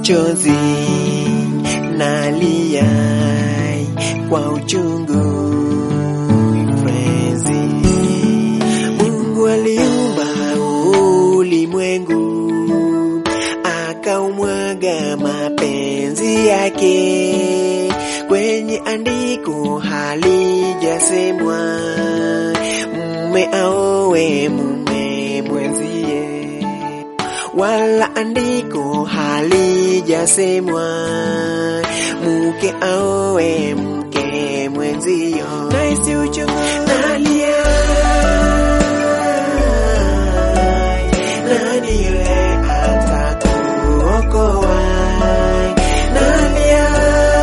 machozi nalia kwa uchungu mpenzi. Mungu aliumba ulimwengu akaumwaga mapenzi yake kwenye andiko halijasemwa mume aowe mume mwenzie wala andiko halijasemwa mke aowe mke mwenzio. Naisi uchungu nalia, nani yule atakuokoa? Nalia,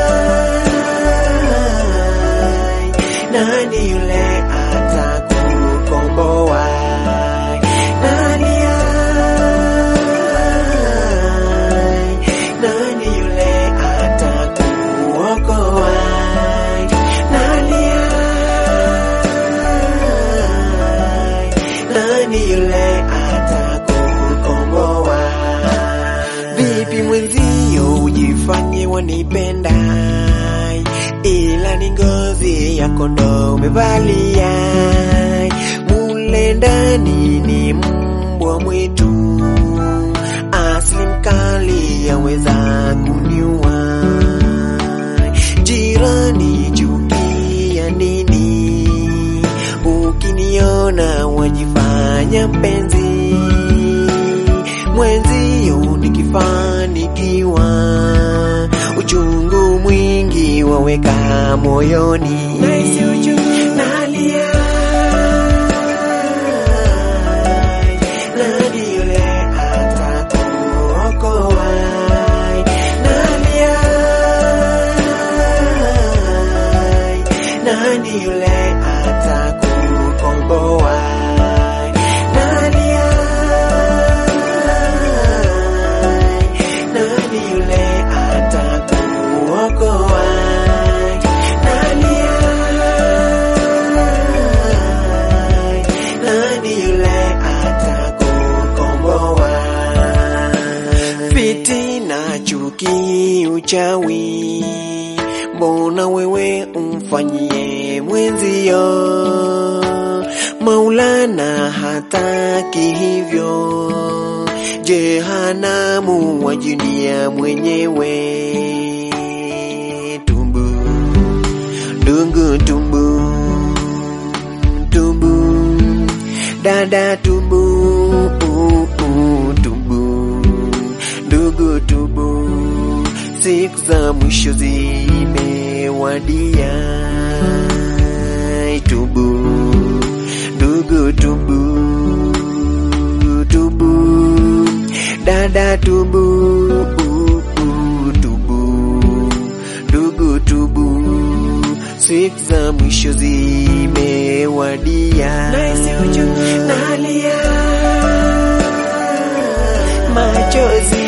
nani yule atakukomboa? Nalia, nani yule atakuokoa? Nalia, nani yule atakukomboa? Vipi mwenzio ujifanye wanipenda, ila ni ngozi ya kondoo umevalia, mule ndani ni mbwa mwitu, asili mkali yaweza kuniua. Jirani chukia nini? Ukiniona wajifanya mpenzi mwenzio, nikifanikiwa uchungu mwingi waweka moyoni. Naisi uchungu nalia, nani yule atakuokoa? Nalia, nani yule atakukomboa? Nalia, nani yule atakuokoa? Nalia, nani yule atakukomboa? Fitina, chuki, uchawi, mbona wewe umfanyie mwenzio? Maulana hataki hivyo, jehanamu wajinia mwenyewe. Tumbu dungu, tumbu tumbu, dada tumbu, uh, uh, tumbu ndugu tubu, siku za mwisho zimewadia. Tubu ndugu, tubu tubu, dada tubu, uh, uh, tubu ndugu, tubu, siku za mwisho zimewadia. Naisi uchungu nalia machozi